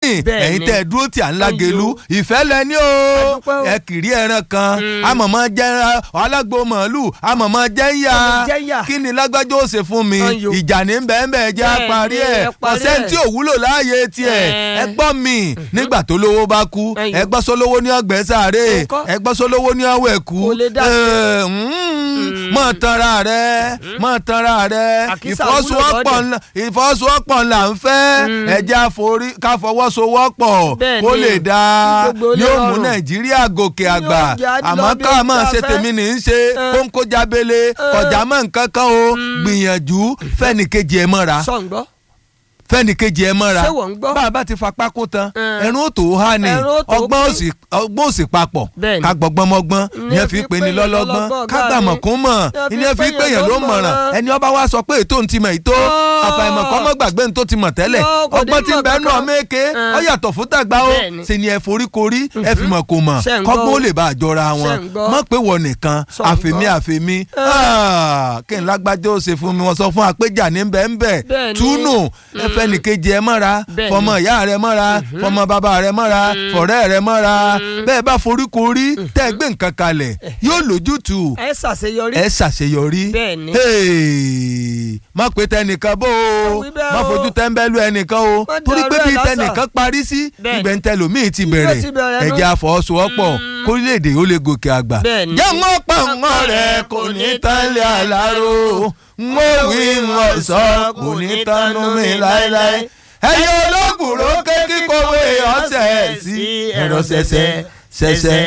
lẹ́yìn Bẹ́ẹ̀ ẹ̀yin ni. tẹ́ ẹ dúró tí à ń lágelu Ayò. ìfẹ́ lẹ́ni o dúpẹ́ o. ẹ kiri ẹran kan amọ̀mọ́ jẹ́ alágbó màálù amọ̀mọ́ jẹ́ ń yá Ọmọ jẹ́ ń yà. kí ni lágbájá ó ṣe fún mi Ayò. ìjà ní bẹ́ẹ̀ jẹ́ Bẹ́ẹ̀ àparí ni, ẹ̀ ẹ parí ọ̀sẹ̀ ẹ̀. tí ò wúlò láàyè tiẹ̀ Ẹ̀. ẹ gbọ́ mi nígbà tó lówó bá kú Ayò. ẹ gbọ́ sólówó ní ọgbẹ́ sáré Ńkọ́? ẹ gbọ́ sólówó ní ọwọ́ ẹ̀kú Kò lè dá Ẹ̀, mm, mọ̀ tanra rẹ̀ mọ̀ tanra rẹ̀ Àkísà ìfọ́sowọ́pọ̀ wúlò ńlá ìfọ́sowọ́pọ̀ ńlá ń fẹ́ ẹ̀jẹ̀ àforí ká fọwọ́sowọ́pọ̀ Bẹ́ẹ̀ kó ni. lè dáa Kí gbogbo ní lè ó mú rọrùn. nàìjíríà gòkè Ní àgbà ó jẹ́ àdìlọ́ àmọ́ bí ká ó máa ta ṣe fẹ́. tèmi ní í ṣe kóńkó jábélé kọjá mọ́ nǹkan kan o gbìyànjú fẹ́nìkejì ẹ̀ mọ́ra sọ̀ ń gbọ́. fẹ́nìkejì ẹ̀ mọ́ra Ṣé wọ́n ń gbọ́? bá a bá ti fa pákó tán Mm. ẹ̀rún ó tó há ni Ẹ̀rún ó tó ọgbọ́n pín. òsì ọgbọ́n òsì papọ̀ Bẹ́ẹ̀ni. ká gbọ́gbọ́n mọ́gbọ́n Ní ìyẹn ẹ fi fi pè ní pé lọ́lọ́gbọ́n lọ́lọ́gbọ́n, ká ọ̀gá gbàmọ̀ mi. kún mọ̀ Ní ẹ fi ìyẹn fi pé pé yẹn yẹn ló ló mọ̀ràn mọ̀ràn. ẹni ọba wa sọ pé ètò ń ti mọ̀ ètò Ọ́. àfàìmọ̀ kọ́ mọ́ gbàgbé ní tó ti mọ̀ tẹ́lẹ̀ Yọ, kò ní ọgbọ́n tí ń mọ̀ bẹ́ẹ̀ nù kankan. ọmọ èké Mm. ọ yàtọ̀ fún tàgbà o Bẹ́ẹ̀ni. ṣe ni ẹ forí korí ẹ fi mọ̀ kò mọ̀ Ṣé ń gbọ́ kọ́gbọ́n ó o? lè bá àjọra wọn Ṣé ń gbọ́? mọ̀ pé wọ nìkan Sọ ń àfèmí gbọ́? àfèmí Ah, kí n lágbájá ó ṣe fún mi wọ́n sọ fún apéjà ní bẹ́ẹ̀ ń bẹ́ẹ̀ Bẹ́ẹ̀ni. túnú ẹ fẹ́ nìkejì ẹ mọ́ra Bẹ́ẹ̀ni. fọmọ ìyá rẹ mọ́ra fọmọ bàbá rẹ mọ́ra fọ̀rẹ́ rẹ mọ́ra bẹ́ẹ̀ bá foríkorí tẹ́ ẹ gbé nǹkan kalẹ̀ yóò lójútùú ẹ ṣàṣeyọrí. ẹ ṣàṣeyọrí Bẹ́ẹ̀ni. Hey, má pe tẹnìkan bó o Wí bẹ́ẹ̀ má o. fojú tẹ́ńbẹ́lú ẹnìkan o Má torí pé dàrú ẹ̀ bí lásà. tẹnìkan parí sí Bẹ́ẹ̀ni. ibẹ̀ ń tẹlòmíì ti Ibi ó bẹ̀rẹ̀ ti bẹ̀rẹ̀ nú. ẹ̀jẹ̀ àfọwọ́sowọ́pọ̀ kórílẹ̀-èdè ó lè gòkè àgbà Bẹ́ẹ̀ni. jẹ́ wọ́n pa wọ́n rẹ̀ kò ní tánlẹ̀ àlárò wọ́n wí wọ́n sọ kò ní tánú mi láéláé ẹ̀yin ológun ló ké kíkọ̀wé ọ̀sẹ̀ sí ẹ̀rọ ṣẹ̀ṣẹ̀ ṣẹ̀ṣẹ̀